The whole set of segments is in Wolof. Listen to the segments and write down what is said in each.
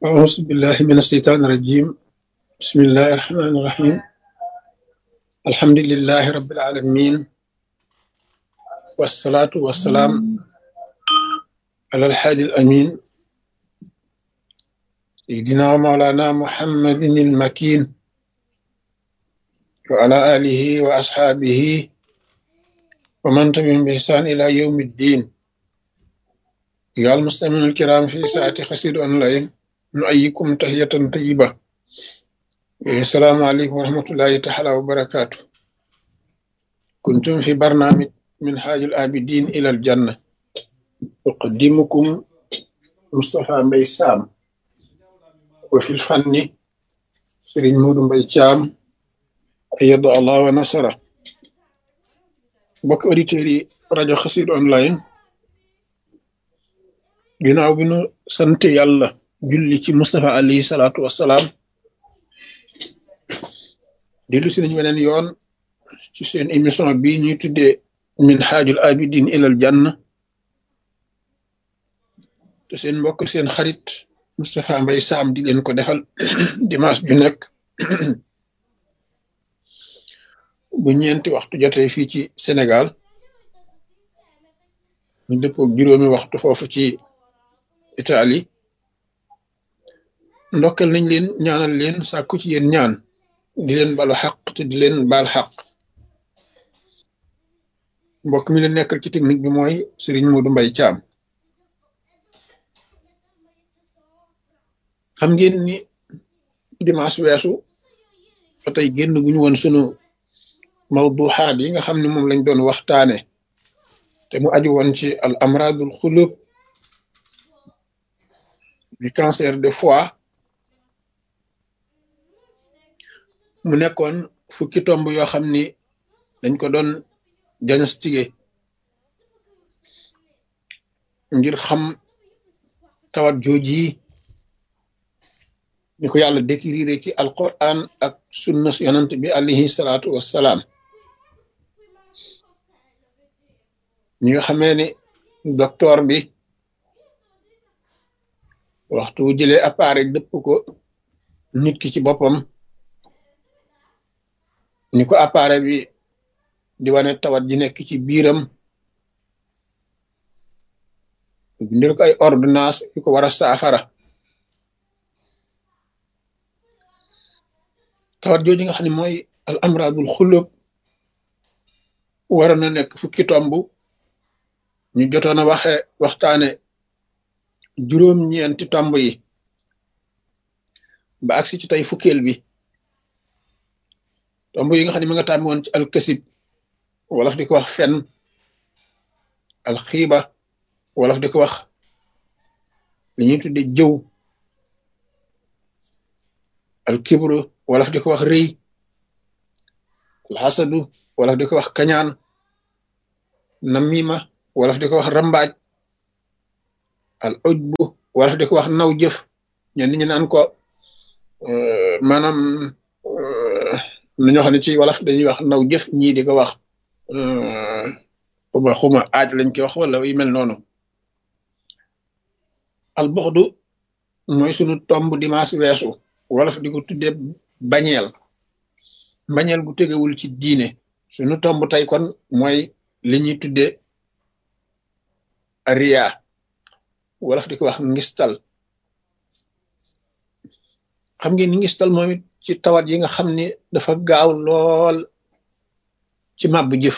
أعوذ بالله من الشيطان الرجيم بسم الله الرحمن الرحيم الحمد لله رب العالمين والصلاة والسلام على الحادي الأمين سيدنا ومولانا محمد المكين وعلى آله وأصحابه ومن تبعهم بإحسان إلى يوم الدين يا المستمعين الكرام في ساعة خسير أونلاين نؤيكم تحية طيبة السلام عليكم ورحمة الله تعالى وبركاته كنتم في برنامج من حاج الآبدين إلى الجنة أقدمكم مصطفى مبي سام وفي الفن سرين مود مبي شام أيد الله ونصره بك أوديتيري راديو خسير أونلاين ginnaaw bi nu sant yàlla julli ci Moustapha alayhi salaatu wassalaam dellu si nañ weneen yoon ci seen émission bi ñuy tuddee min xaajul abidin ilal janna te seen mbokk seen xarit Moustapha Mbay Saam di leen ko defal dimanche ju nekk bu ñeenti waxtu jotee fii ci Sénégal ñu dëppoo juróomi waxtu foofu ci Itaali ndokkal nañ leen ñaanal leen sàkku ci yéen ñaan di leen balu xaq te di leen baal xaq mbokk mi leen nekkal ci technique bi mooy Serigne Modou Mbaye Thiam xam ngeen ni dimanche weesu ba tey génn guñu woon sunu mawduxaat yi nga xam ne moom lañ doon waxtaane te mu aju woon ci al amradul xulub di cancer de foie mu nekkoon fukki tomb yoo xam ni dañ ko doon diagnostiqué ngir xam tawat jooji ni ko yàlla décrire ci alquran ak sunna yonant bi alayhi salaatu wassalaam ñi nga xamee ni docteur bi waxtu wu jëlee appareil dëpp ko nit ki ci boppam ni ko appareil bi di wane tawat ji nekk ci biiram bindil ko ay ordonnance yu ko war a saafara tawat jooju nga xam ne mooy al amradul xulub waroon na nekk fukki tomb ñu jotoon a waxe waxtaane juróom-ñeenti tomb yi ba agsi ci tey fukkeel bi tomb yi nga xam ne ma nga tàmmi woon ci alkasib wolof di ko wax fen alxiiba wolof di ko wax li ñuy tudde jëw alkibru wolof di ko wax rëy alxasadu wolof di ko wax kañaan namima wolof di ko wax rambaaj al ujbu wolof di ko wax naw jëf ñenn ñi naan ko maanaam na ñoo xam ne ci wolof dañuy wax naw jëf ñii di ko wax xuma xuma aaj lañ koy wax wala yu mel noonu al buxdu mooy sunu tomb dimanche weesu wolof di ko tudde bañeel bañeel gu tegewul ci diine sunu tomb tey kon mooy li ñuy tudde riya wolof di ko wax ngistal xam ngeen ni ngistal moom it ci tawat yi nga xam ni dafa gaaw lool ci màbbu jëf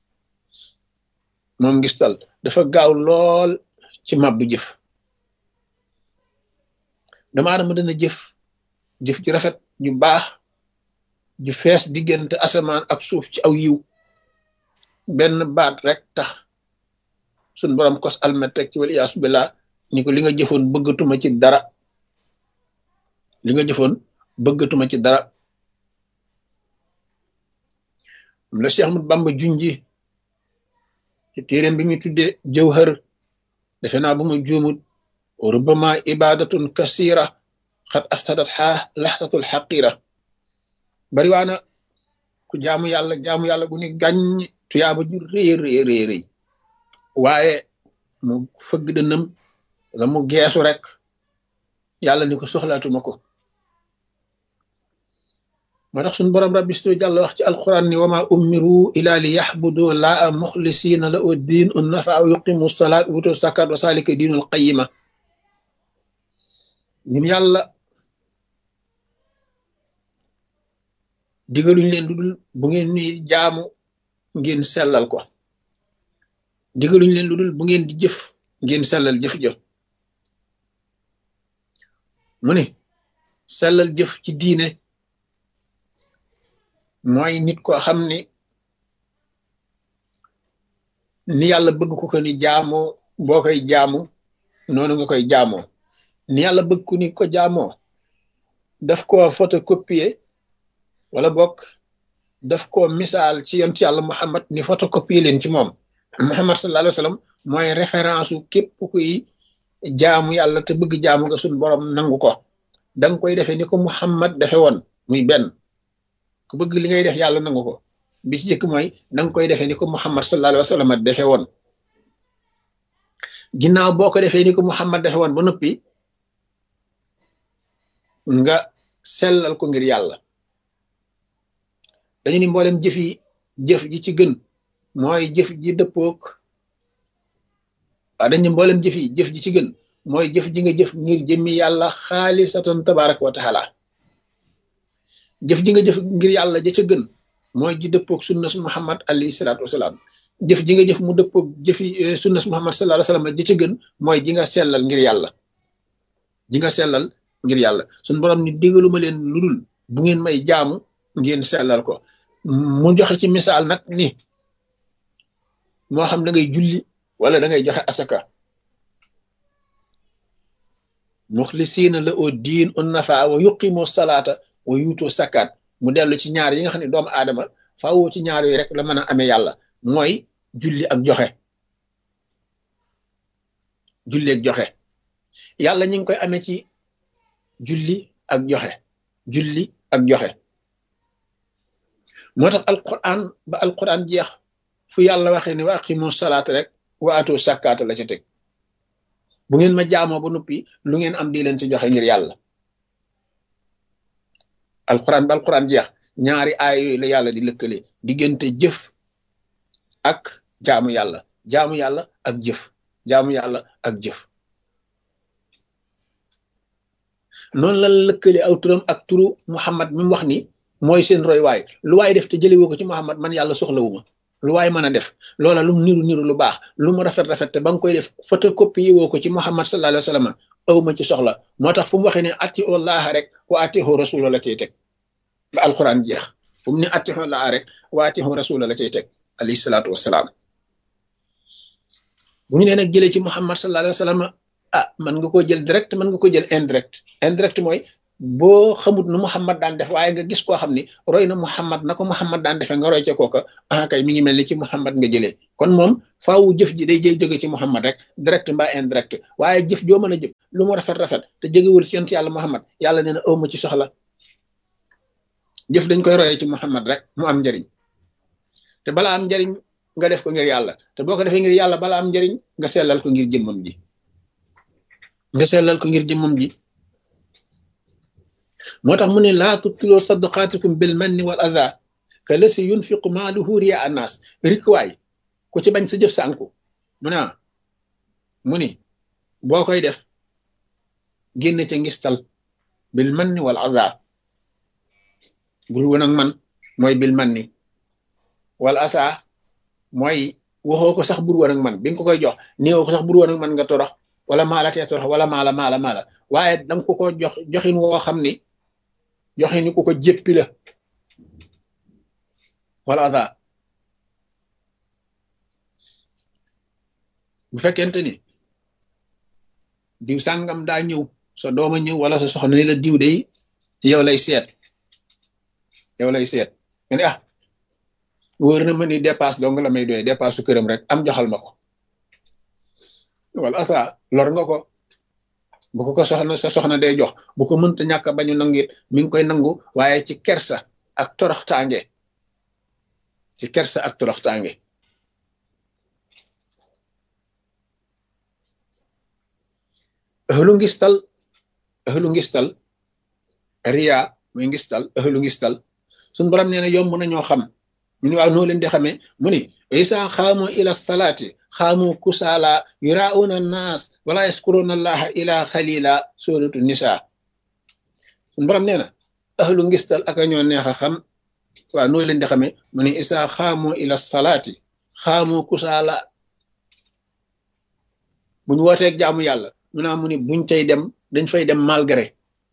moom ngistal dafa gaaw lool ci màbbu jëf dama adama dana jëf jëf ji rafet ju baax ju fees diggante asamaan ak suuf ci aw yiw benn baat rek tax suñ borom kos almet rek ci wal iyaasu billah ni ko li nga jëfoon bëggatuma ci dara li nga jëfoon bëggatuma ci dara la Cheikh Ahmad Bamba junji ci téeréem bi muy tudde jawhar defe naa bu ma juumut rubama ibadatun kasira xat afsadat xaa laxsatul xaqira bari waana ku jaamu yàlla jaamu yàlla gu ni gàññ tuyaaba ju rëy rëy rëy rëy waaye mu fëgg dënam la mu geesu rek yàlla ni ko soxlaatuma ko moo tax suñu borom rabbi stu jàll wax ci alquran ni wama umiru ila li yaxbudu laa muxlisina la u diin un nafa aw yuqimu salaat wutu sakat wa salika diinul qayima ñun yàlla digaluñ leen lu dul bu ngeen ni jaamu ngeen sellal ko digaluñ leen lu dul bu ngeen di jëf ngeen sellal jëf jëf mu ne sellal jëf ci diine mooy nit ko xam ni ni yàlla bëgg ko ko ni jaamoo boo koy jaamu noonu nga koy jaamoo ni yàlla bëgg ku ni ko jaamoo daf ko photocopier wala bokk daf ko misaal ci yontu yàlla Muhammad ni photocopier leen ci moom Muhammad sallallahu alayhi wa sallam mooy référence u képp kuy jaamu yàlla te bëgg jaamu nga suñ borom nangu ko danga koy defee ni ko Muhammad defe woon muy benn ku bëgg li ngay def yàlla nangu ko bi ci jëkk mooy danga koy defee ni ko Muhammad sallallahu alayhi wa sallam defe woon ginnaaw boo ko defee ni ko Muhammad defe woon ba noppi nga sellal ko ngir yàlla dañu ni mboolem jëf yi jëf ji ci gën mooy jëf ji dëppook waaw dañu ni mboolem jëf yi jëf ji ci gën mooy jëf ji nga jëf ngir jëmmi yàlla xaalisatan tabaraka wa taala jëf ji nga jëf ngir yàlla ja ca gën mooy ji dëppook sunna su muhammad alayhi salaatu wasalaam jëf ji nga jëf mu dëppook jëfi sunna su muhammad sallallahu alayhi wasallam ja ca gën mooy ji nga sellal ngir yàlla ji nga sellal ngir yàlla suñ borom ni digaluma leen lu dul bu ngeen may jaamu ngeen sellal ko mu joxe ci misaal nag ni moo xam da ngay julli wala da ngay joxe asaka muxlisiina la oo diin un nafa wa yuqimu salaata wa yuutu sakkaat mu dellu ci ñaar yi nga xam ne doomu aadama faawoo ci ñaar yooyu rek la mën a amee yàlla mooy julli ak joxe julli ak joxe yàlla ñu ngi koy amee ci julli ak joxe julli ak joxe moo tax alquran ba alquran jeex fu yàlla waxee ne wa aqimu salaat rek wa atu sakkaata la ca teg bu ngeen ma jaamoo ba noppi lu ngeen am di leen ci joxe ngir yàlla alquran ba alquran jeex ñaari aay yooyu la yàlla di lëkkale diggante jëf ak jaamu yàlla jaamu yàlla ak jëf jaamu yàlla ak jëf noonu la lëkkale aw turam ak turu Muhammad mi mu wax ni mooy seen roy waay lu waay def te jëlewoo ko ci Muhammad man yàlla soxlawuma lu waay mën a def loola lu niru niru lu baax lu mu rafet rafet te ba nga koy def photocopie woo ko ci Muhammad sallallahu alayhi wa sallam aw ma ci soxla moo tax fu mu waxee ne ati Allah rek wa atihu rasula la cay teg ba alquran jeex fu mu ne atihu Allah rek wa atihu rasula la cay teg alayhi salaatu wasalaam bu ñu nee nag jëlee ci Muhammad sallallahu alayhi wa sallam ah mën nga koo jël direct mën nga ko jël indirect indirect mooy boo xamut nu Muhammad daan def waaye nga gis koo xam ni roy na Muhammad na ko Muhammad daan defee nga roy ca kooka ah kay mi ngi mel ni ci Muhammad nga jëlee kon moom faawu jëf ji day jël jóge ci Muhammad rek direct mbaa indirect waaye jëf joo mën a jëf lu mu rafet rafet te jógewul ci yonent yàlla Muhammad yàlla nee na ëwma ci soxla jëf dañ koy royee ci Muhammad rek mu am njariñ te balaa am njariñ nga def ko ngir yàlla te boo ko defee ngir yàlla balaa am njariñ nga sellal ko ngir jëmmam ji nga sellal ko ngir jëmmam ji moo tax mu ne laa tubtiloo sadaqaatikum bil manni wal adha ka lasi yunfiqu maaluhu riya annaas rikwaay ku ci bañ sa jëf sànku mu ne mu ni boo koy def génn ca ngistal bil manni wal adha bul woon ak man mooy bil manni wal asa mooy waxoo ko sax bur woon ak man bi nga ko koy jox néewoo ko sax bur woon ak man nga torox wala maala tee torox wala maala maala maala waaye danga ko ko jox joxin woo xam ni joxin ni ku ko jéppi la wala ada bu fekkente ni diw sàngam daa ñëw sa dooma ñëw wala sa soxna ni la diw day yow lay seet yow lay seet nga ne ah wóor na ma ni dépasse dong la may doy dépasse su këram rek am joxal ma ko wala asa lor nga ko bu ko ko soxna sa soxna day jox bu ko mënta ñàkk a bañu nangit mi ngi koy nangu waaye ci kersa ak toroxtaange ci kersa ak toroxtaange lu ngistal ahlu ngistal riya muy ngistal ahlu ngistal suñ borom nee na yomb nañoo xam ñu ne waaw noo leen di xamee mu ni isa xaamu ila salaati xaamu kusaala yurauna naas wala yaskuruna allaha ila xalila suratu nisa suñ borom nee na ahlu ngistal ak ñoo neex a xam waaw noo leen di xamee mu ni isa xaamu ila salaati xaamu kusaala buñ wooteeg jaamu yàlla mu naa mu ni buñ tey dem dañ fay dem malgré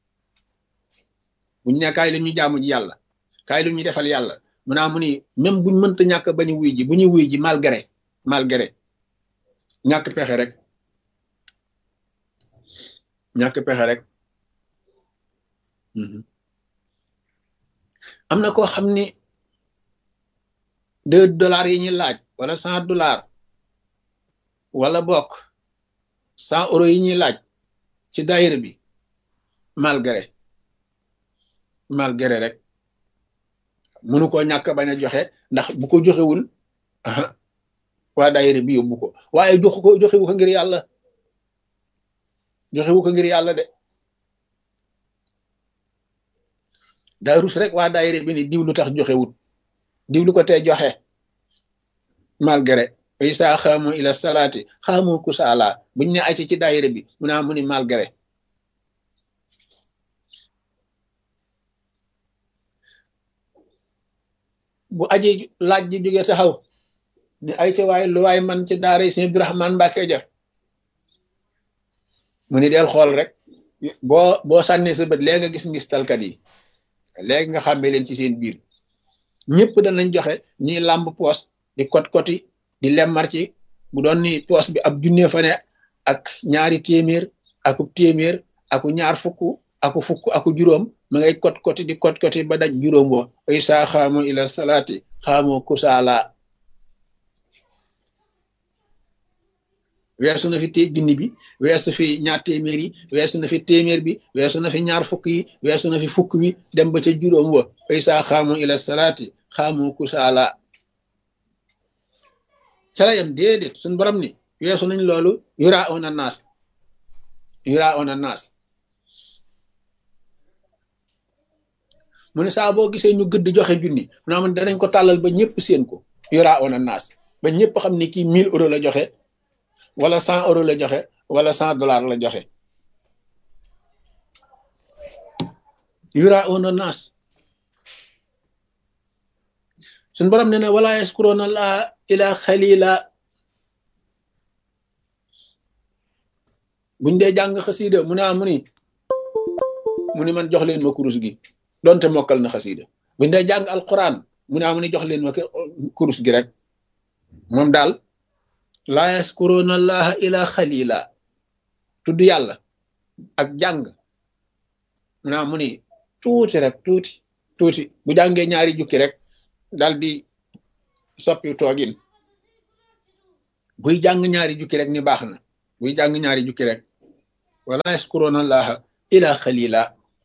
buñ ne kaay lu ñu jaamu ji yàlla kaay lu ñu defal yàlla mu naa mu ni même buñ mënta ñàkk bañu wuy ji bu ñu wuy ji malgré malgré ñàkk pexe rek ñàkk pexe rek am na koo xam ni deux dollars yi ñuy laaj wala cent dollars wala bokk cent euros yi ñuy laaj ci daayira bi malgré malgré rek mënu ko ñàkk bañ a joxe ndax bu ko joxewul waa daayira bi yóbbu ko waaye joxu ko joxewu ko ngir yàlla joxewu ko ngir yàlla de daa rus rek waa daayira bi ni diw lu tax joxewut diw lu ko tee joxe malgré isa xaamu ila salaati xaamu kusaala buñ ne acci ci daayira bi mu naa mu ni malgré bu aji laaj ji jóge taxaw ni ay ca waay lu waay man ci daara yi sëñ Abdourahman Mbàkke ja mu ni del xool rek boo boo sànnee sa bët léegi nga gis ngis talkat yi léegi nga xàmmee leen ci seen biir ñëpp danañ joxe ñi làmb poos di kot koti di lemmar ci bu doon ni poos bi ab junne fa ne ak ñaari téeméer aku téeméer aku ñaar fukk aku fukk aku juróom ma ngay kot koti di kot koti ba daj juróom wo ay saa xaamu ila salaati xaamu kusaala weesu na fi té junni bi weesu fi ñaar téeméer yi weesu na fi téeméer bi weesu na fi ñaar fukk yi weesu na fi fukk wi dem ba ca juróom wa ay saa xaamu ila salaati xaamu kusaala ca la yam déedéet suñ borom ni weesu nañ loolu yura ona naas yura ona naas mu ne saa boo gisee ñu gëdd joxe junni mu naa man danañ ko tàllal ba ñëpp seen ko yura ona naas ba ñëpp xam ne kii mille euros la joxe wala cent euros la joxe wala cent dollars la joxe yura ona naas suñ borom ne ne wala yaskuruna la ila xalila buñ dee jàng xasiida mu ne ah mu ni mu ni man jox leen ma kurus gi donte mokkal na xasiida buñ dee jàng alquran mu ne ah mu ni jox leen ma kurus gi rek moom daal laa yaskuruna allaha ila xalila tudd yàlla ak jàng mu ne ah mu ni tuuti rek tuuti tuuti bu jàngee ñaari jukki rek dal di soppi toogin buy jàng ñaari jukki rek ni baax na buy jàng ñaari jukki rek wala yaskuruna allaha ila xalila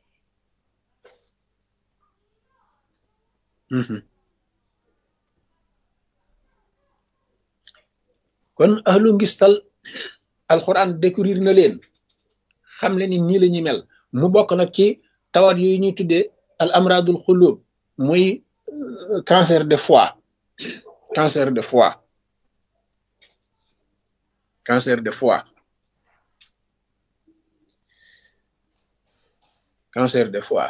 kon ahlu ngistal alquran découvrir na leen xam le ni nii la ñuy mel mu bokk nag ci tawat yooyu ñuy tuddee al amradul xulub muy cancer de foie cancer de foie cancer de foie cancer de foie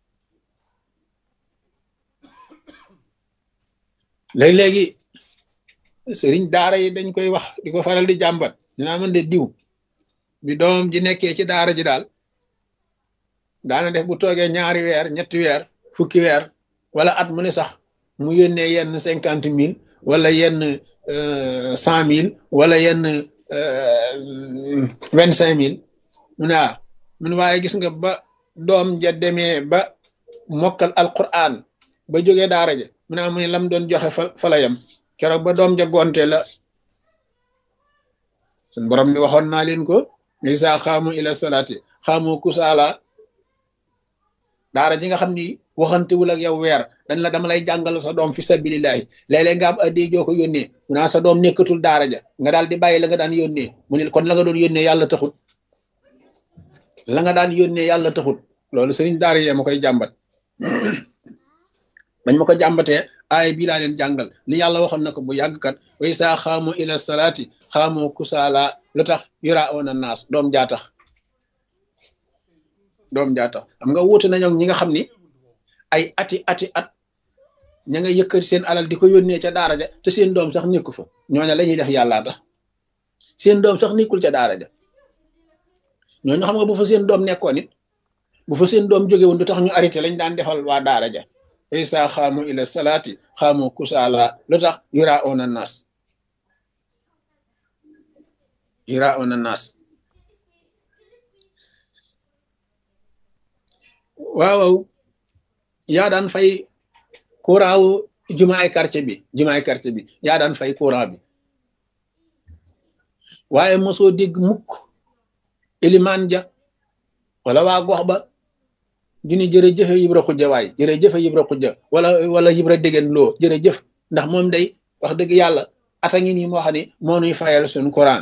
léegi-léegi sëriñ daara yi dañ koy wax di ko faral di jàmbat dinaa mën de diw bi doom ji nekkee ci daara ji daal daana def bu toogee ñaari weer ñetti weer fukki weer wala at mu ne sax mu yónnee yenn cinquante mille wala yenn cent mille wala yenn vingt cinq mille mu ne ah mun waaye gis nga ba doom ja demee ba mokkal alquran ba jógee daara ja mu ne mu ne lam doon joxe fa fa la yem keroog ba doom ja gonte la sun borom ni waxoon naa leen ko isa xaamu ila salaati xaamu kusaala daara ji nga xam ni waxantewul ak yow weer dañ la dama lay jàngal sa doom fi sabilillahi léeg-léeg nga am addi joo ko yónnee mu naa sa doom nekkatul daara ja nga daal di bàyyi la nga daan yónnee mu ne kon la nga doon yónnee yàlla taxul la nga daan yónnee yàlla taxut loolu sëriñ daara yee ma koy jàmbat bañ ma ko jàmbatee aay bii laa leen jàngal li yàlla waxoon na ko bu yàgg kat way saa xaamu ila salaati xaamu kusaala lu tax yura oon a naas doom jaa tax doom jaa tax xam nga wuute nañu ñi nga xam ni ay ati ati at ña nga yëkkati seen alal di ko yónnee ca daara ja te seen doom sax nekku fa ñooña la ñuy def yàllaa tax seen doom sax nekkul ca daara ja ñooñu xam nga bu fa seen doom nekkoon it bu fa seen doom jóge woon du tax ñu arrêté lañ daan defal waa daara ja isa xaamu ila salaati xaamu kusaala lu tax yura on a naas yura on a naas waaw yaa daan fay courant wu jumaay quartier bi jumaay quartier bi yaa daan fay courant bi waaye mosoo dégg mukk ilimaan ja wala waa gox ba dini jërëjëfe yibra xujja waay jërëjëfe yibra xujja wala wala yibra déggen loo jërëjëf ndax moom day wax dëgg yàlla ata ngi nii moo xam ne moo nuy fayal suñ courant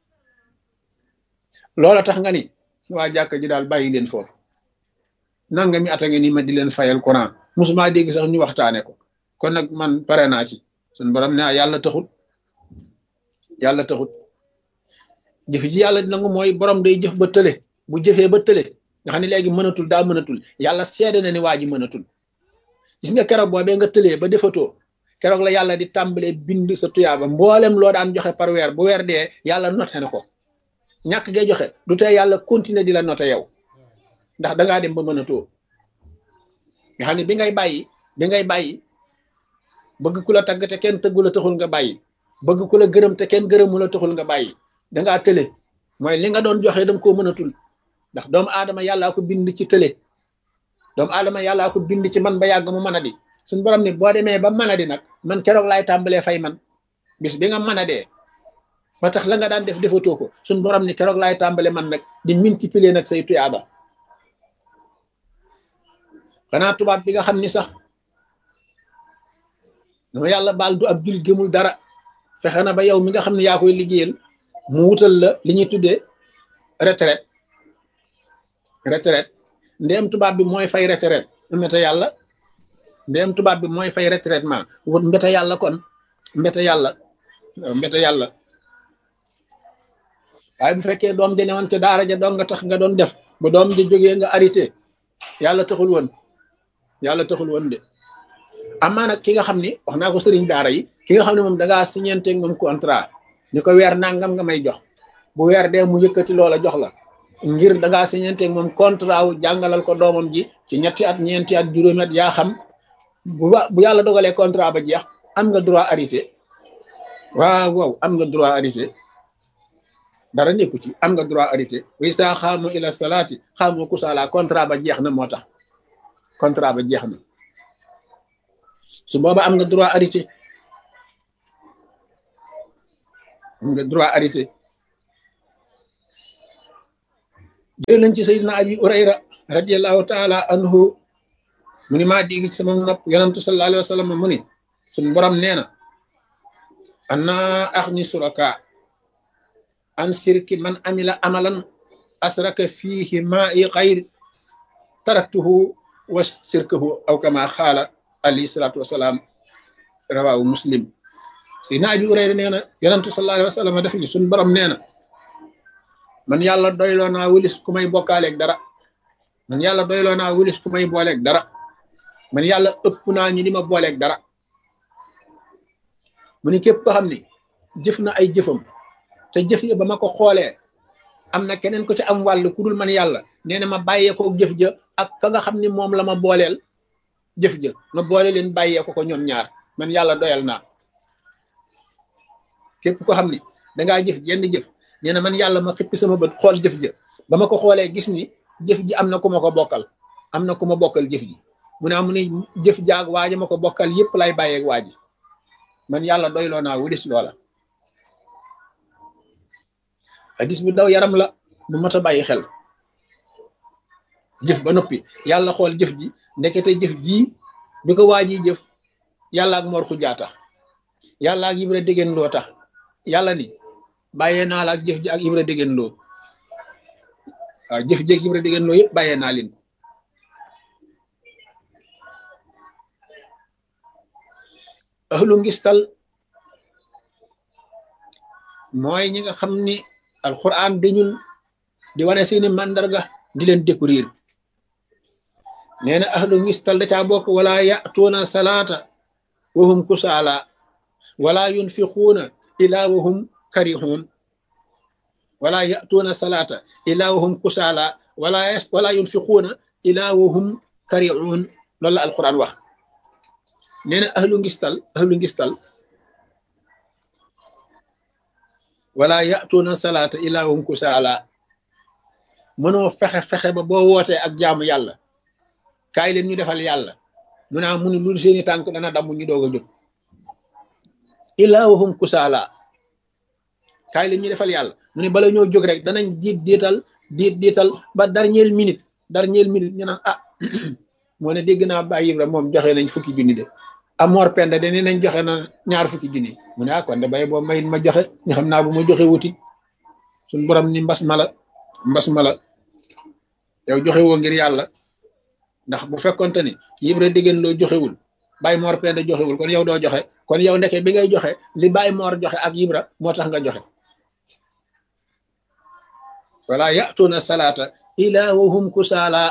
loola tax nga ni waa jàkk ji daal bàyyi leen foofu nanga mi ata ngi nii ma di leen fayal courant musuma dégg sax ñu waxtaane ko kon nag man pare naa ci suñ borom ne yàlla taxut yàlla taxut jëf ji yàlla nangu mooy borom day jëf ba tële bu jëfee ba tële nga xam ne léegi mënatul daa mënatul yàlla seede na ni waa ji mënatul gis nga keroog boobee nga tëlee ba defatoo keroog la yàlla di tàmbalee bind sa tuyaaba mboolem loo daan joxe par weer bu weer dee yàlla noté na ko ñàkk ngay joxe du tey yàlla continuer di la noté yow ndax dangaa dem ba mënatoo nga xam ne bi ngay bàyyi bi ngay bàyyi bëgg ku la tagg te kenn tëggu la taxul nga bàyyi bëgg ku la gërëm te kenn gërëmu la taxul nga bàyyi dangaa tële mooy li nga doon joxe danga koo mënatul ndax doomu aadama yàllaa ko bind ci tële doomu aadama yàllaa ko bind ci man ba yàgg mu mën a di suñ borom ni boo demee ba mën a di nag man keroog laay tàmbalee fay man bis bi nga mën a dee ba tax la nga daan def defatoo ko suñ borom ni keroog laay tàmbale man nag di multiplier nag say tuyaaba xanaa tubaab bi nga xam ni sax dama yàlla baal du ab jul gëmul dara fexe na ba yow mi nga xam ne yaa koy liggéeyal mu wutal la li ñuy tuddee retraite retraite ndéem tubaab bi mooy fay retraite mbete yàlla ndéem tubaab bi mooy fay retraitement wut mbete yàlla kon mbete yàlla mbete yàlla waaye bu fekkee doom ja newoon ca daara ja doon nga tax nga doon def ba doom ja jógee nga arrêté yàlla taxul woon yàlla taxul woon de amaa nag ki nga xam ni wax naa ko sëriñ daara yi ki nga xam ne moom dangaa signanteeg moom contrat ni ko weer nangam nga may jox bu weer dee mu yëkkati loola jox la ngir dangaa signanteeg moom contrat wu jàngalal ko doomam ji ci ñetti at ñeenti at juróomi at yaa xam bu bu yàlla dogalee contrat ba jeex am nga droit arrêté waaw waaw am nga droit arrêté dara nekku ci am nga droit arrêté way saa xaamu ila salaati xaamu kusaala contrat ba jeex na moo tax contrat ba jeex na su booba am nga droit arrêté am nga droit arrêté jël nañ ci sayyidina abi urayra radiallahu taala anhu mu ni maa dégg ci sama nopp yonantu sallallahu alayhi wa sallam mu ni suñ borom nee na ana axni suraka an sirki man amila amalan asraka fiihi maa i xayr taraktuhu wa sirkahu aw kama xaala alayhi salaatu wasalaam rawaawu muslim sayyidina abi urayra nee na yonantu sallallahu alayhi wa sallam def ni suñ borom nee na man yàlla doyloo naa wulis ku may bokkaaleeg dara man yàlla doyloo naa wulis ku may booleeg dara man yàlla ëpp naa ñi di ma booleeg dara mu ni képp ko xam ni jëf na ay jëfam te jëf ya ba ma ko xoolee am na keneen ko ci am wàll ku dul man yàlla nee na ma bàyyee ko jëf ja ak ka nga xam ni moom la ma booleel jëf ja ma boole leen bàyyee ko ko ñoom ñaar man yàlla doyal naa képp ko xam ni dangaa jëf jenn jëf nee na man yàlla ma xippi sama bët xool jëf ja ba ma ko xoolee gis ni jëf ji am na ku ma ko bokkal am na ku ma bokkal jëf ji mu ne amu ni jëf jaag waaja ma ko bokkal yépp lay bàyyeeg waa ji man yàlla doyloo naa wulis loola hadis bu daw yaram la bu mat a bàyyi xel jëf ba noppi yàlla xool jëf ji ndekete jëf ji bi ko waa ji jëf yàlla ak mor xujaa tax yàlla ak ibra déggéen loo tax yàlla ni bàyyee naa la ak jëf ji ak ibra déggéen loo waaw jëf jéeg Ibra Degen Lo yëpp bàyyee naa leen ko ahlu ngistal mooy ñi nga xam ni alquran dañul di wane seeni màndarga di leen découvrir nee na ahlu ngistal da caa bokk wala yatuuna salaata wahum kusaala wala yunfiquuna ila wahum karihun wala yatuuna salaata ila wahum kusaala wala wala yunfiquuna ila wahum karihun loolu la alquran wax nee na ahlu ngistal ahlu ngistal wala yatuuna salaata ila wahum kusaala mënoo fexe fexe ba boo wootee ak jaamu yàlla kaay leen ñu defal yàlla mu naa mu ni lu seeni tànk dana damm ñu doog a jóg illaa wahum kusaala kaay leen ñu defal yàlla mu ne bala ñoo jóg rek danañ diit diital diit diital ba dernière minute dernière minute ñu naan ah moo ne dégg naa Baye Ibra moom joxe nañ fukki junni de amoor penda de nee nañ joxe na ñaar fukki junni mu ne ah kon de bay boo mayit ma joxe ñu xam naa bu ma joxe wuti suñ borom ni mbas mala mbas mala yow joxe woo ngir yàlla ndax bu fekkonte ni Ibra Degen Lo joxewul Baye Mor Penda joxewul kon yow doo joxe kon yow ndeke bi ngay joxe li Baye Mor joxe ak Ibra moo tax nga joxe wala yatuuna salaata ila wahum kusaala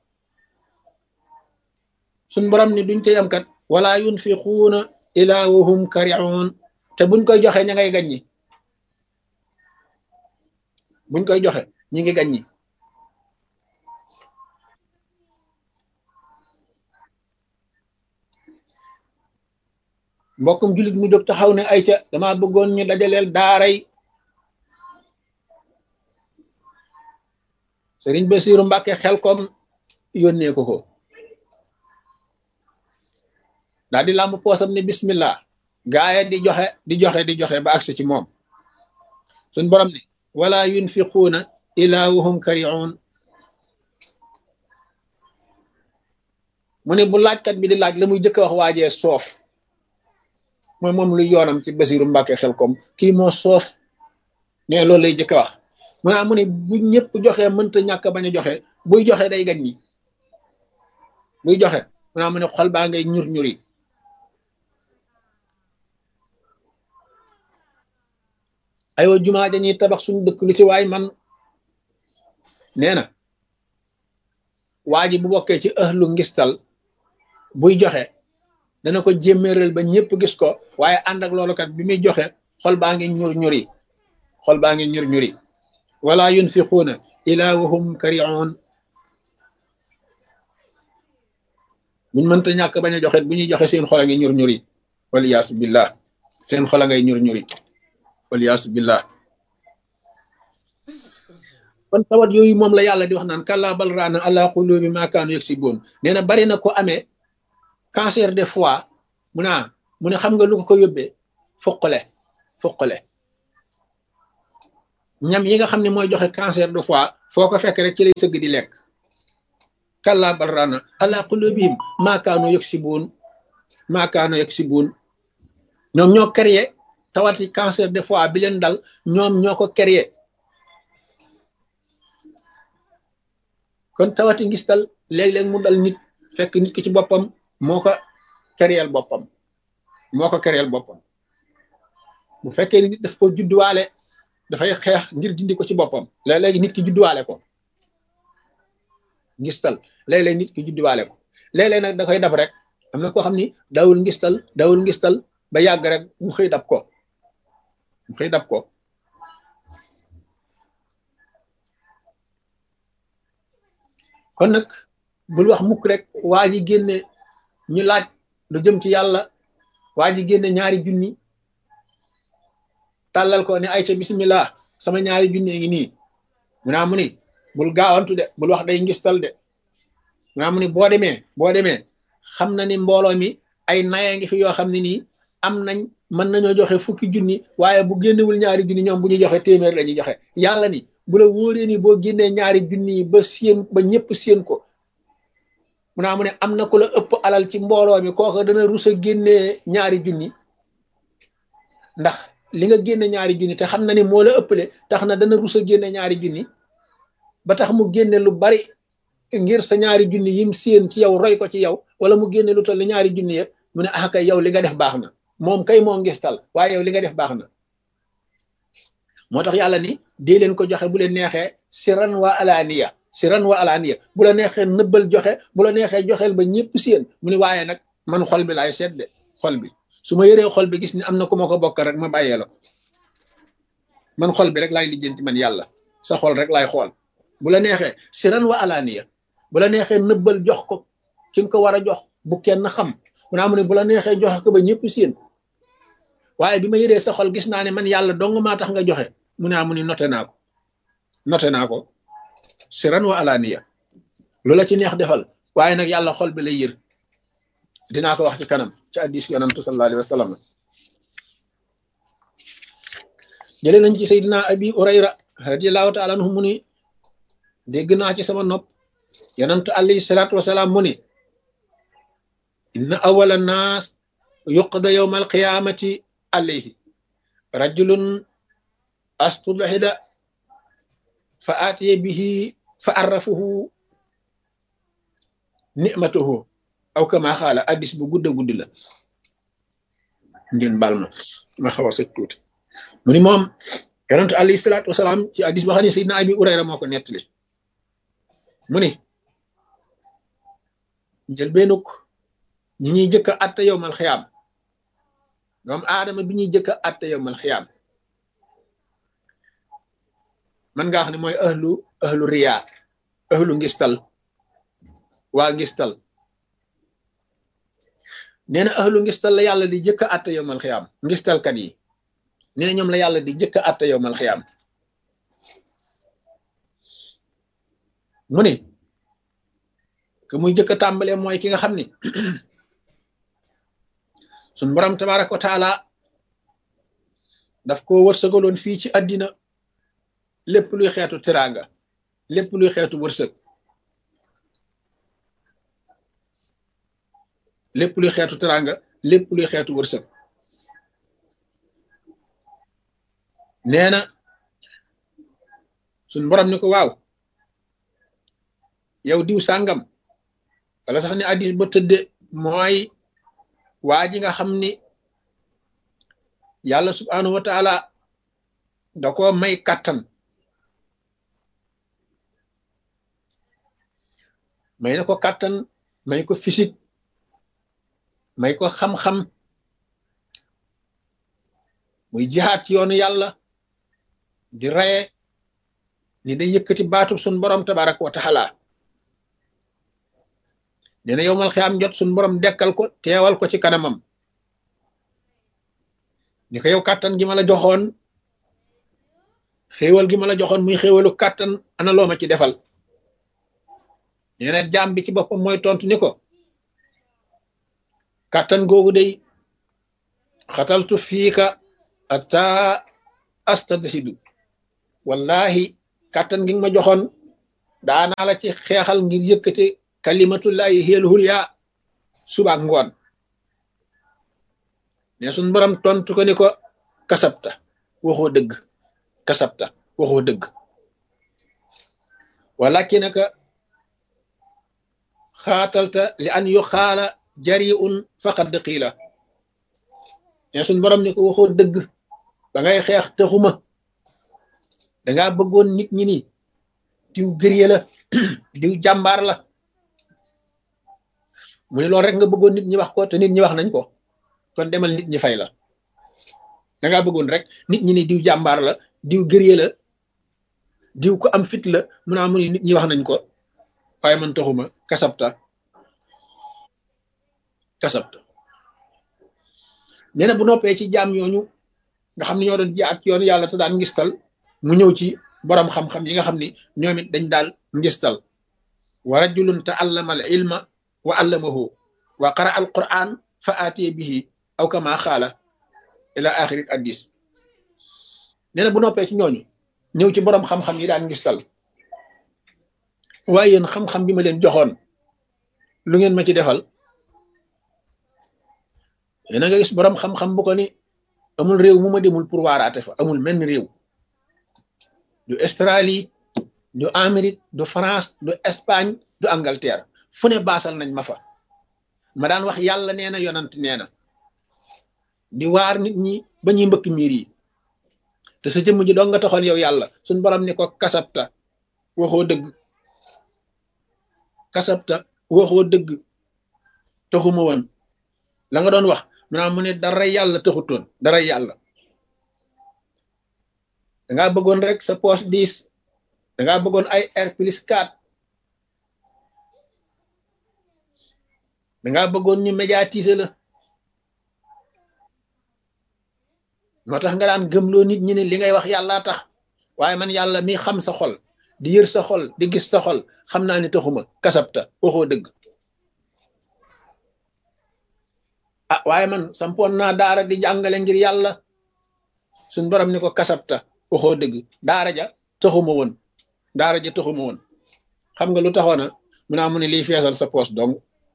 suñ borom ni duñ ca yam kat wala yunfiquuna ila wahum kariun te buñ koy joxe ña ngay gaññi buñ koy joxe ñi ngi gaññi mbokkum jullit mu jóg taxaw ne ay ca dama bëggoon ñu dajaleel daaray sëriñ Basiiru Mbàkke xel kom yónnee ko ko daal di làmb poosam ne bismillah gaaya di joxe di joxe di joxe ba agsi ci moom suñ borom ne wala yunfiquuna ila wahum kariun mu ne bu laajkat bi di laaj la muy jëkk wax waajee soof mooy moom lu yoonam ci Basiiru Mbàkke xel kom kii moo soof ne loolu lay jëkk wax mu naa mu ne bu ñëpp joxe mënta ñàkk bañ a joxe buy joxe day gañ ñi buy joxe mu naa mu ne xol baa ngay ñur ñuri aywa jumaa dañuy tabax suñu dëkk lu ci waay man nee na waa ji bu bokkee ci ëhlu ngistal buy joxe dana ko jémméeral ba ñëpp gis ko waaye ànd ak loolu kat bi muy joxe xol baa ngi ñur ñuri xol baa ngi ñur ñuri wala yunfiquuna ila wahum kariun buñ mënta ñàkk bañ a joxe bu ñuy joxe seen xol a ngi ñur ñuri waliyaasu billah seen xol a ngay ñur ñuri waliyaasu billah kon tawat yooyu moom la yàlla di wax naan kàllaa bal raana ala qulubi ma kaanu yaksibuun nee na bari na ko amee cancer de foie mu naa mu ne xam nga lu ko ko yóbbee fuqale fuqale ñam yi nga xam ne mooy joxe cancer de foie foo ko fekk rek ci lay sëgg di lekk kàllaa bal raana ala qulubihim ma kaanu yaksibuun ma kaanu yaksibuun ñoom ñoo créé tawati cancer de foie bi leen dal ñoom ñoo ko créé kon tawati ngistal léeg-léeg mu dal nit fekk nit ki ci boppam moo ko créel boppam moo ko créel boppam bu fekkee nit daf ko judduwaale dafay xeex ngir dindi ko ci boppam léeg-léegi nit ki judduwaale ko ngistal léeg-léeg nit ki judduwaale ko léeg-léeg nag da koy dab rek am na koo xam ni dawul ngistal dawul ngistal ba yàgg rek mu xëy dab ko mu xëy dab ko kon nag bul wax mukk rek waa ji génne ñu laaj lu jëm ci yàlla waa ji génne ñaari junni tàllal ko ne ay ca bismillah sama ñaari junni ngi nii mu naa mu ni bul gaawantu de bul wax day ngistal de mu naa mu ni boo demee boo demee xam na ni mbooloo mi ay naya ngi fi yoo xam ne nii am nañ mën nañoo joxe fukki junni waaye bu génnewul ñaari junni ñoom bu ñu joxe téeméer la ñuy joxe yàlla ni bu la wóoree ni boo génnee ñaari junni yi ba séen ba ñëpp séen ko mu naa mu ne am na ku la ëpp alal ci mbooloo mi kooka dana rus a génnee ñaari junni ndax li nga génne ñaari junni te xam na ni moo la ëppale tax na dana rus a génne ñaari junni ba tax mu génne lu bari ngir sa ñaari junni yim séen ci yow roy ko ci yow wala mu génne lu toll ni ñaari junni ya mu ne ah kay yow li nga def baax na moom kay moo ngistal waaye yow li nga def baax na moo tax yàlla ni dee leen ko joxe bu leen neexee siran wa alaaniya siran wa alaaniya bu la neexee nëbbal joxe bu la neexee joxeel ba ñëpp séen mu ni waaye nag man xol bi laay seet de xol bi su ma yëree xol bi gis ni am na ku ma ko bokk rek ma bàyyee la ko man xol bi rek laay lijjanti man yàlla sa xol rek laay xool bu la neexee siran wa alaaniya bu la neexee nëbbal jox ko ki nga ko war a jox bu kenn xam mu naa mu ne bu la neexee joxe ko ba ñëpp séen waaye bi ma yëree sa xol gis naa ne man yàlla dong maa tax nga joxe mu ne mu ni noté naa ko noté naa ko siran wa alaaniya lu la ci neex defal waaye nag yàlla xol bi lay yër dinaa ko wax ci kanam ci addis yonantu sallallahu alayhi wa sallam jële nañ ci saydina abi urayra radiallahu taala anhu mu ni dégg naa ci sama nopp yonantu alayhi salaatu wasalaam mu ni inna awala naas yuqda yowma alqiyamati alayhi rajulun astudhida fa aatiye bihi fa arrafuhu nicmatuhu aw kama xaala addis bu gudda guddi la ngeen baal ma ma xaw a sëg tuuti mu ni moom yonentu alayhi salaatu wasalaam ci addis boo xam ne Seydina Abi Urayra moo ko nettali mu ni njëlbeenuk ñi ñuy jëkk a atte yowmal xiyaam doom aadama bi ñuy jëkk a atte yowmal xiyaam man nga xam ne mooy ahlu ahlu riyaa ahlu ngistal waa ngistal nee na ahlu ngistal la yàlla di jëkk a atte yowmal xiyaam ngistalkat yi nee na ñoom la yàlla di jëkk a atte yowmal xiyaam mu ni que muy jëkk a tàmbalee mooy ki nga xam ni suñ borom tabaraka wa taala daf ko wërsëgaloon fii ci àddina lépp luy xeetu teraanga lépp luy xeetu wërsëg lépp luy xeetu teraanga lépp luy xeetu wërsëg nee na suñ borom ni ko waaw yow diw sàngam wala sax ni addis ba tëdde mooy waa ji nga xam ni yàlla subhanahu wa taala da ko may kàttan may na ko kàttan may ko physique may ko xam-xam muy jihaat ci yoonu yàlla di reye ni day yëkkati baatub sun borom tabaraka wa taala nee na yowmal xiyaam jot sun borom dekkal ko teewal ko ci kanamam ni ko yow kàttan gi ma la joxoon xéewal gi ma la joxoon muy xéewalu kàttan ana loo ma ci defal nee na jaam bi ci boppam mooy tontu ni ko kàttan googu day xataltu fiika ata astadhidu wallahi kàttan gi nga ma joxoon daanaa la ci xeexal ngir yëkkate kalimatullahi hiyal hulya suba ak ngoon ne suñ borom tontu ko ni ko kasabta waxoo dëgg kasabta waxoo dëgg walakinaka xaatalta li an yu xaala jariun faqad qiila ne suñ borom ni ko waxoo dëgg ba ngay xeex taxuma dangaa bëggoon nit ñi ni diw gërye la diw jàmbaar la mu ne loolu rek nga bëggoon nit ñi wax ko te nit ñi wax nañ ko kon demal nit ñi fay la dangaa bëggoon rek nit ñi ni diw jàmbaar la diw gërye la diw ko am fit la mu naa mu ni nit ñi wax nañ ko waaye man taxuma kasabta kasabta nee na bu noppee ci jaam ñooñu nga xam ne ñoo doon jaat yoonu yàlla te daan ngistal mu ñëw ci borom xam-xam yi nga xam ni ñoom it dañ daal ngistal wa rajulun taallama al ilma wa allamahu wa qara al quran fa aatiye bihi aw kama xaala ila axiri addis nee na bu noppee ci ñooñu ñëw ci borom xam-xam yi daan ngistal waaye yéen xam-xam bi ma leen joxoon lu ngeen ma ci defal na nga gis borom xam-xam bu ko ni amul réew mu ma demul pour waaraate fa amul menn réew du Australie du Amérique du France du Espagne du Angleterre fu ne baasal nañ ma fa ma daan wax yàlla nee na yonant nee na di waar nit ñi ba ñuy mbëkk miir yi te sa jëmm ji doon nga taxoon yow yàlla suñ borom ni ko kasabta waxoo dëgg kasabta waxoo dëgg taxuma woon la nga doon wax maanaam mu ne dara yàlla taxutoon dara yàlla dangaa bëggoon rek sa poche dix dangaa bëggoon ay R plus 4 dangaa bëggoon ñu médiatiser la moo tax nga daan gëmloo nit ñi ne li ngay wax yàllaa tax waaye man yàlla mi xam sa xol di yër sa xol di gis sa xol xam naa ne taxuma kasabta waxoo dëgg ah waaye man sampoon naa daara di jàngale ngir yàlla suñ borom ni ko kasabta waxoo dëgg daara ja taxuma woon daara ja taxuma woon xam nga lu taxoona mu naa mu ne liy feesal sa poos dong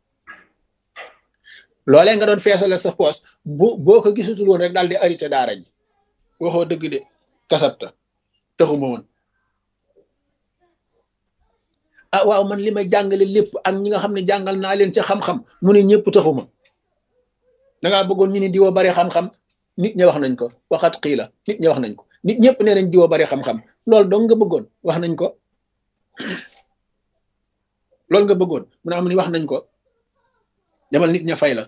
loolee nga doon feesale sa poos bu boo ko gisutul woon rek daal di arrêté daara ji waxoo dëgg de kasabta taxuma woon ah waaw man li may jàngale lépp ak ñi nga xam ne jàngal naa leen ci xam-xam mu ne ñëpp taxuma dangaa bëggoon ñu ni diwa bari xam-xam nit ñi wax nañ ko waxat xii la nit ñi wax nañ ko nit ñëpp nee nañ diwa bari xam-xam loolu dong nga bëggoon wax nañ ko loolu nga bëggoon mu ne am ni wax nañ ko demal nit ña fay la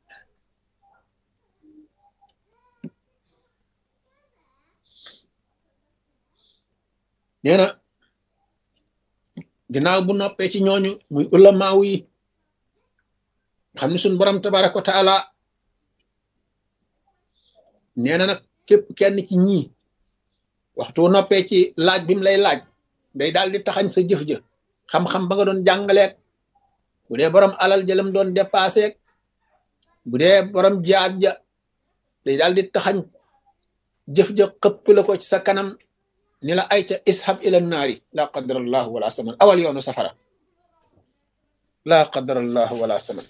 nee na ginnaaw bu noppee ci ñooñu muy ulamaaw yi xam ne suñ borom tabaraka wa taala nee na nag képp kenn ci ñii waxtu noppee ci laaj bi mu lay laaj day daal di taxañ sa jëf ja xam-xam ba nga doon jàngaleek bu dee borom alal jëlam doon dépassé bu dee borom jaat ja day daal di taxañ jëf ja xëpp la ko ci sa kanam ni la ay ca ishab ila naari la qadarallahu wala saman awal yoonu safara la qadarallahu wala saman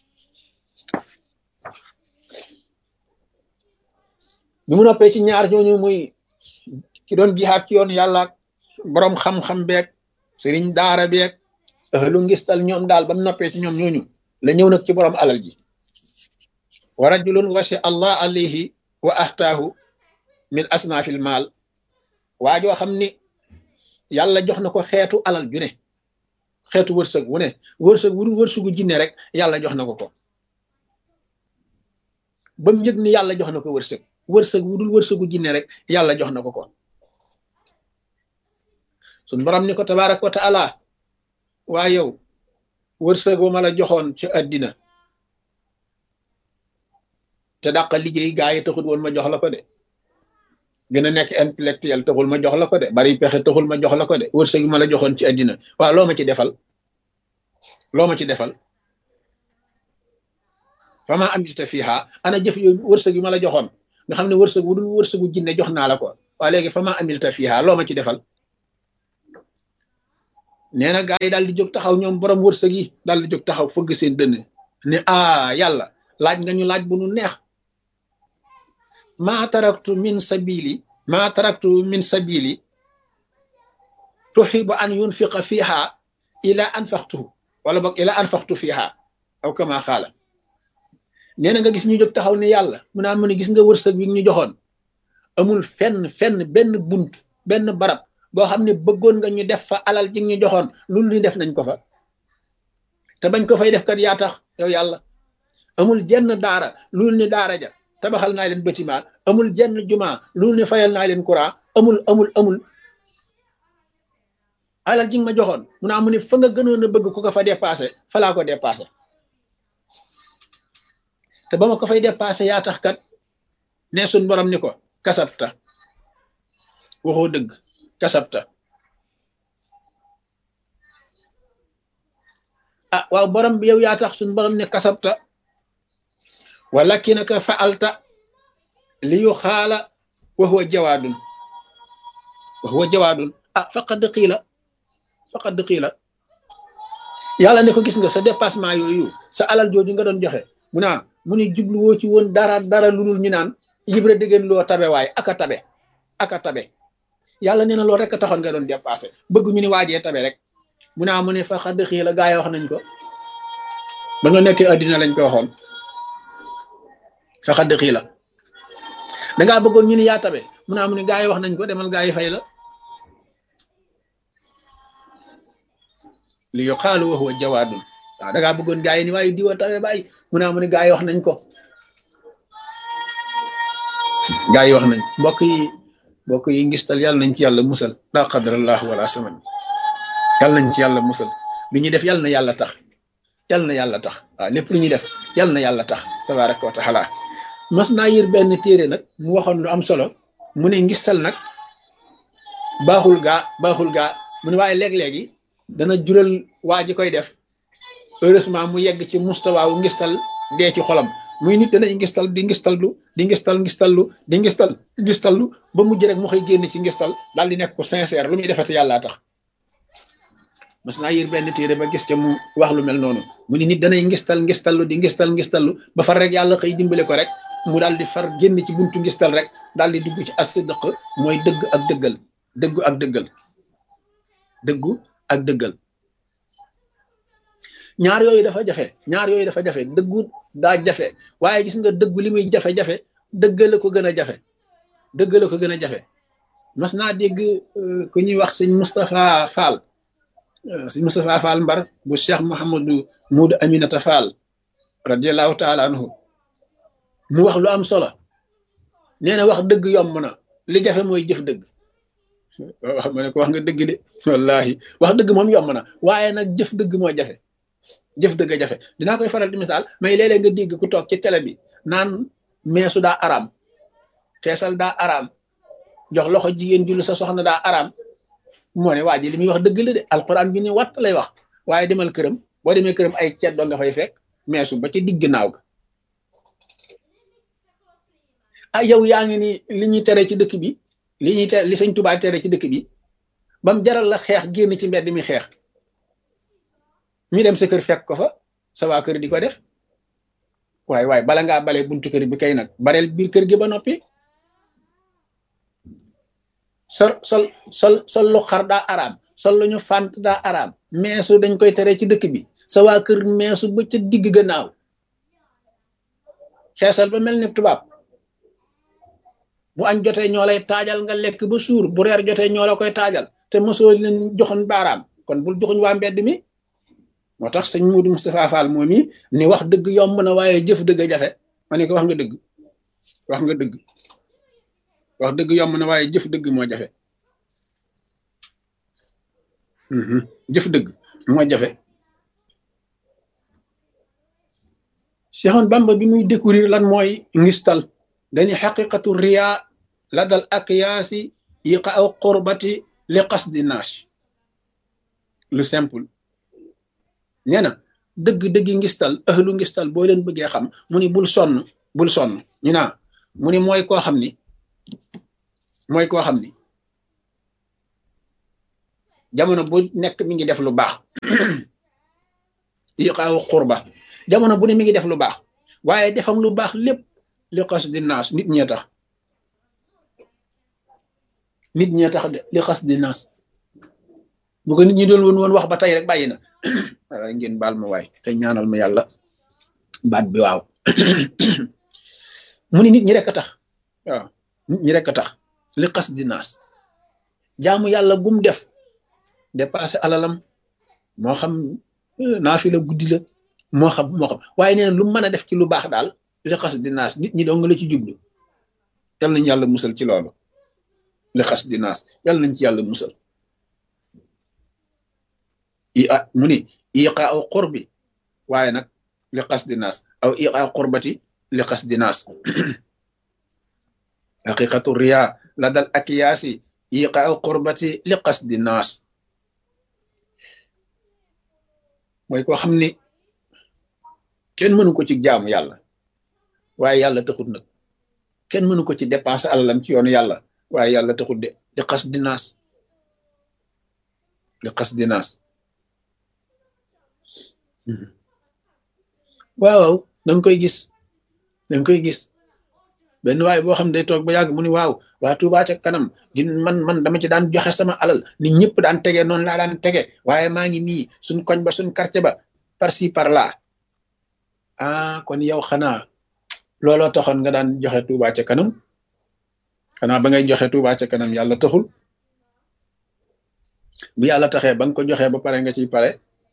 bi mu noppee ci ñaar ñooñu muy ki doon jihaat ci yoon yàlla borom xam-xam beeg sëriñ daara beeg ahlu ngistal ñoom daal ba mu noppee ci ñoom ñooñu la ñëw nag ci borom alal ji wa rajulun wasi allah alayhi wa ahtaahu min asnaafil maal waa joo xam ni yàlla jox na ko xeetu alal ju ne xeetu wërsëg wu ne wërsëg wu wërsëgu jinne rek yàlla jox na ko ko ba mu yëg ni yàlla jox na ko wërsëg wërsëg wu dul wërsëgu jinne rek yàlla jox na ko ko sun borom ni ko tabarak wa taala waa yow wërsëg wa ma la joxoon ci àddina te dàq liggéey gaa yi taxul woon ma jox la ko de gën a nekk intellectuel taxul ma jox la ko de bari pexe taxul ma jox la ko de wërsëg yu ma la joxoon ci àddina waaw loo ma ci defal loo ma ci defal fama amilta fiha ana jëf yooyu wërsëg yu ma la joxoon nga xam ne wërsëg wu dul wërsëgu jinne jox naa la ko waa léegi fama amilta fiha loo ma ci defal nee na gaa yi daal di jóg taxaw ñoom borom wërsëg yi daal di jóg taxaw fëgg seen dënn ne ah yàlla laaj nga ñu laaj bu nu neex maa taraktu min sabili maa taraktu min sabili tuxibu an yunfiqa fiha ila anfaqtuhu wala boog ila anfaqtu fiha aw kama xaala nee na nga gis ñu jóg taxaw ne yàlla mu naa mu ne gis nga wërsëg bi ñu joxoon amul fenn fenn benn bunt benn barab boo xam ne bëggoon nga ñu def fa alal ji ñu joxoon loolu ñu def nañ ko fa te bañ ko fay def kat yaa tax yow yàlla amul jenn daara loolu ni daara ja tabaxal naa leen bâtiment amul jenn juma loolu ne fayal naa leen courant amul amul amul alal ji nga ma joxoon mu naa mu ne fa nga gënoon a bëgg ku ko fa dépassé fa laa ko dépassé te ba ma ko fay dépassé yaa tax kat ne suñ borom ni ko kasabta waxoo dëgg kasabta ah waaw borom bi yow yaa tax suñ borom ne kasabta walakinaka fa'alta li yu xaala wa huwa jawaadun wa huwa jawaadun ah faqad qiila faqad qiila yàlla ne ko gis nga sa dépassement yooyu sa alal jooju nga doon joxe mu naan mu ni jubluwoo ci woon dara dara lu dul ñu naan yibra diggéen loo tabe waaye aka tabe aka tabe yàlla nee na loolu rek a taxoon nga doon dépassé bëgg ñu ni waajee tabe rek mu naa mu ne fa xadd xii la gaa yi wax nañ ko ba nga nekkee addina lañ ko waxoon fa xadd xii la dangaa bëggoon ñu ni yaa tabe mu naa mu ne gaa yi wax nañ ko demal gaa yi fay la li yuqaalu wa huwa jawaadun waaw dangaa bëggoon gaa yi ni waaye diwa tabe bàyyi mu naa mu ne gaa yi wax nañ ko gaa yi wax nañ mbokk yi mbokk yi ngistal yàlla nañ ci yàlla musal laa qadrallah wala saman yàlla nañ ci yàlla musal lu ñuy def yàlla na yàlla tax yàlla na yàlla tax waaw lépp lu ñuy def yàlla na yàlla tax tabaraka wa taala mas naa yër benn téere nag mu waxoon lu am solo mu ne ngistal nag baaxul gaa baaxul gaa mu ne waaye léeg-léegi dana jural waa ji koy def heureusement mu yegg ci mustawaawu ngistal dee ci xolam muy nit danay ngistal di ngistallu di ngistal ngistallu di ngistal ngistallu ba mujj rek mu xëy génn ci ngistal daal di nekk ko sincère lu muy defati yàllaa tax mas naa yër benn téere ba gis ca mu wax lu mel noonu mu ni nit danay ngistal ngistallu di ngistal ngistallu ba far rek yàlla xëy dimbale ko rek mu daal di far génn ci buntu ngistal rek daal di dugg ci as-sidq mooy dëgg ak dëggal dëggu ak dëggal dëggu ak dëggal ñaar yooyu dafa jafe ñaar yooyu dafa jafe dëggu daa jafe waaye gis nga dëggu li muy jafe-jafe dëggale ko gën a jafe dëggale ko gën a jafe mas naa dégg ku ñuy wax sëñ Moustapha Fall sëñ Moustapha Fall Mbar bu Cheikh Mouhamadou Moudou Aminata Fall radiallahu taala anhu mu wax lu am solo nee na wax dëgg yomb na li jafe mooy jëf dëgg wax ma ne ko wax nga dëgg de wallahi wax dëgg moom yomb na waaye nag jëf dëgg moo jafe jëf dëgg jafe dinaa koy faral di misaal mais léeg-léeg nga dégg ku toog ci télé bi naan meesu daa araam xeesal daa araam jox loxo jigéen jullu sa soxna daa araam moo ne waa ji li muy wax dëgg la de alquran bi ni watt lay wax waaye demal këram boo demee këram ay ceet doo nga fay fekk meesu ba ci digg naaw ga ah yow yaa ngi ni li ñuy tere ci dëkk bi li ñuy tere li sëñ Tuubaa tere ci dëkk bi bam jaral la xeex génn ci mbedd mi xeex ñu dem sa kër fekk ko fa sa waa kër di ko def waaye waaye bala ngaa bale buntu kër bi kay nag bareel biir kër gi ba noppi sol sol sol sol lu xar daa araam sol lu ñu fànt daa araam meesu dañ koy tere ci dëkk bi sa waa kër meesu ba ca digg gannaaw xeesal ba mel ni tubaab bu añ jotee ñoo lay taajal nga lekk ba suur bu reer jotee ñoo la koy taajal te mosoo leen joxoon baaraam kon bul joxuñ waa mbedd mi moo tax sëñ Moudou Moustapha Fall moom yi ni wax dëgg yomb na waaye jëf dëgg a jafe ma ne ko wax nga dëgg wax nga dëgg wax dëgg yomb na waaye jëf dëgg moo jafe jëf dëgg moo jafe Cheikhoun Bamba bi muy découvrir lan mooy ngistal dañuy xaqiqatu riya la dal ak yaasi yiqa aw qurbati li qasdi naas lu simple nee na dëgg-dëggi ngistal ahlu ngistal boo leen bëggee xam mu ni bul sonn bul sonn ñu naa mu ni mooy koo xam ni mooy koo xam ni jamono bu nekk mi ngi def lu baax yiqaawu qurba jamono bu ne mi ngi def lu baax waaye defam lu baax lépp li xas di naas nit ñee tax nit ñee tax de li xas di naas bu ko nit ñi doon woon woon wax ba tey rek bàyyi na waaye ngeen baal ma waay te ñaanal ma yàlla baat bi waaw mu ni nit ñi rek a tax waaw nit ñi rek a tax li xas di naas jaamu yàlla gum def dépassé alalam moo xam naafi la guddi la moo xam moo xam waaye nee na lu mën a def ci lu baax daal li xas di naas nit ñi dong la ci jublu yal nañ yàlla musal ci loolu li xas di naas yal nañ ci yàlla musal i a mu ni iqa aw qurbi waaye nag li xas di naas aw iqa qurbati li xas di naas haqiqatu riya la dal akiyaasi iqa aw qurbati li xas di naas mooy koo xam ni kenn mënu ko ci jaamu yàlla waaye yàlla taxut nag kenn mënu ko ci dépenser alalam ci yoonu yàlla waaye yàlla taxut de li xas di naas li xas di naas waaw danga koy gis danga koy gis benn waay boo xam ne day toog ba yàgg mu ni waaw waa Touba ca kanam di man man dama ci daan joxe sama alal ni ñëpp daan tege noonu laa daan tege waaye maa ngi nii suñ koñ ba suñ quartier ba par ci par là ah kon yow xanaa looloo taxoon nga daan joxe Touba ca kanam xanaa ba ngay joxe Touba ca kanam yàlla taxul bu yàlla taxee ba nga ko joxee ba pare nga ciy pare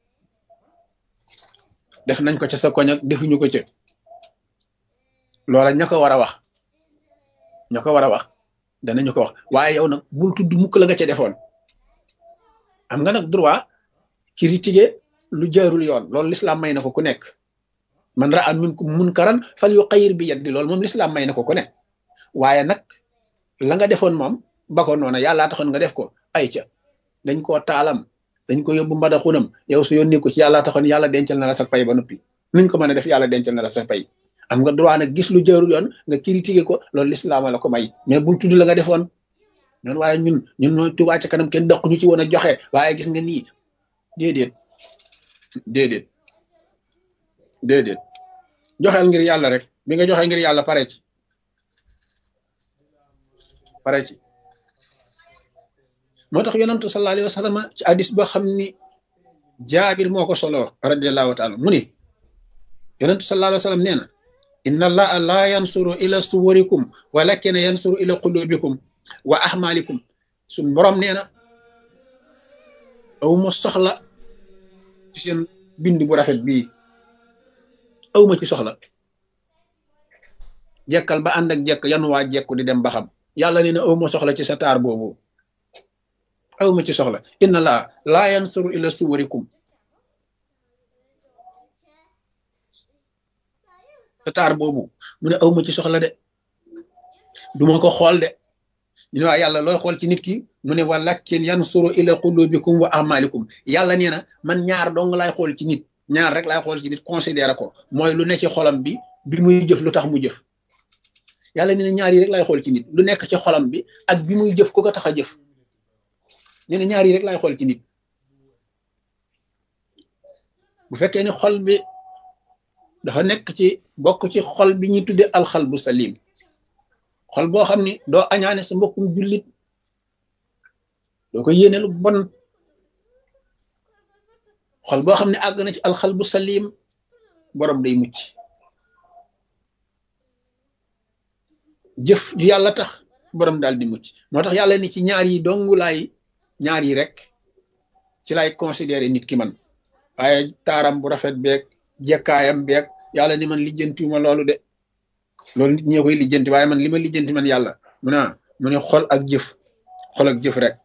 def nañ ko ca sa koñ ak defuñu ko ca loola ña ko war a wax ña ko war a wax danañu ko wax waaye yow nag bul tudd mukk la nga ca defoon am nga nag droit critiquer lu jaarul yoon loolu lislaam may na ko ku nekk man ra an minkum munkaran fal yuqayyir bi yaddi loolu moom lislaam may na ko ku nekk waaye nag la nga defoon moom ba ko noona yàllaa taxoon nga def ko ay ca dañ koo taalam dañ ko yóbbu mbadaxunam yow su yónni ko ci yàllaa taxoon yàlla dencal na la sa pay ba noppi nuñ ko mën a def yàlla dencal na la sa pay am nga droit nag gis lu jaarul yoon nga critiquer ko loolu lislaama la ko may mais bul tudd la nga defoon noonu waaye ñun ñun ñooy Touba ca kanam kenn daq ñu ci woon a joxe waaye gis nga nii déedéet déedéet déedéet joxeel ngir yàlla rek bi nga joxe ngir yàlla pare ci pare ci moo tax yonantu sallallahu alayhi wa sallam ci hadis boo xam ni jaabir moo ko solo radiallahu taala mu ni yonantu sallallahu alayhi wa sallam nee na inna allaha la yansuru ila suwarikum walakin yansuru ila qulubikum wa ahmalikum suñ borom nee na awma soxla ci seen bind bu rafet bii awma ci soxla jekkal ba ànd ak jekk yan waa jekku di dem ba xam yàlla nee na awma soxla ci sa taar boobu awma ci soxla inna allaha la yansuru ila suwarikum sa taar boobu mu ne awma ci soxla de duma ko xool de ñu ne waa yàlla looy xool ci nit ki mu ne walakin yansuru ila qulubikum wa amalikum yàlla nee na man ñaar dong laay xool ci nit ñaar rek laay xool ci nit considéré ko mooy lu ne ci xolam bi bi muy jëf lu tax mu jëf yàlla nee na ñaar yi rek laay xool ci nit lu nekk ci xolam bi ak bi muy jëf ku ko tax a jëf nee na ñaar yi rek laay xool ci nit bu fekkee ni xol bi dafa nekk ci bokk ci xol bi ñuy tudde alxal bu salim xol boo xam ni doo añaane sa mbokkum jullit doo ko yéene lu bon xol boo xam ne àgg na ci alxal bu salim borom day mucc jëf ju yàlla tax borom daal di mucc moo tax yàlla ni ci ñaar yi dongu laay ñaar yi rek ci lay considéré nit ki man waaye taaram bu rafet beeg jekkaayam beeg yàlla ni man lijjantiwuma loolu de loolu nit ñee koy lijjanti waaye man li ma lijjanti man yàlla mu ne mu ne xol ak jëf xol ak jëf rek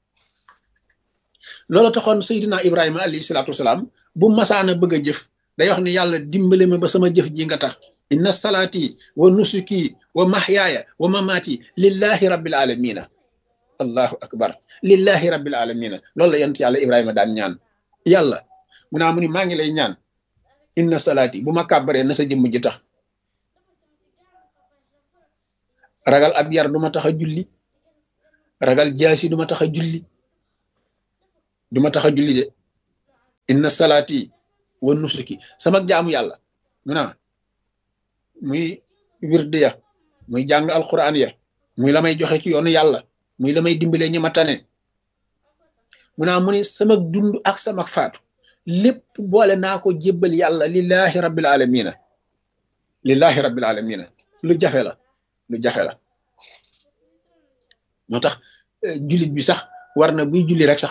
loolu taxoon Seydina Ibrahima alayhi salaatu wasalaam bu masaana bëgg a jëf day wax ne yàlla dimbale ma ba sama jëf ji nga tax inna salaati wa nusuki wa mahyaaya wa mamaati lillahi rabbil alamina allahu akbar lillahi rabbil alamina loolu la yent yàlla Ibrahima daan ñaan yàlla mu naa mu ni maa ngi lay ñaan inna salaati bu ma kàbbaree na sa jëmm ji tax ragal ab yar du ma tax a julli ragal jaasi du ma tax a julli du ma tax a julli de inna salaati wa nusuki sama jaamu yàlla mu naa muy wird ya muy jàng alquran ya muy la may joxe ci yoonu yàlla muy la may dimbalee ñi ma tane mu naa mu ni sama dund ak sama faatu lépp boole naa ko jébbal yàlla lillahi rabbil alamina lillahi rabbil alamina lu jafe la lu jafe la moo tax jullit bi sax war na buy julli rek sax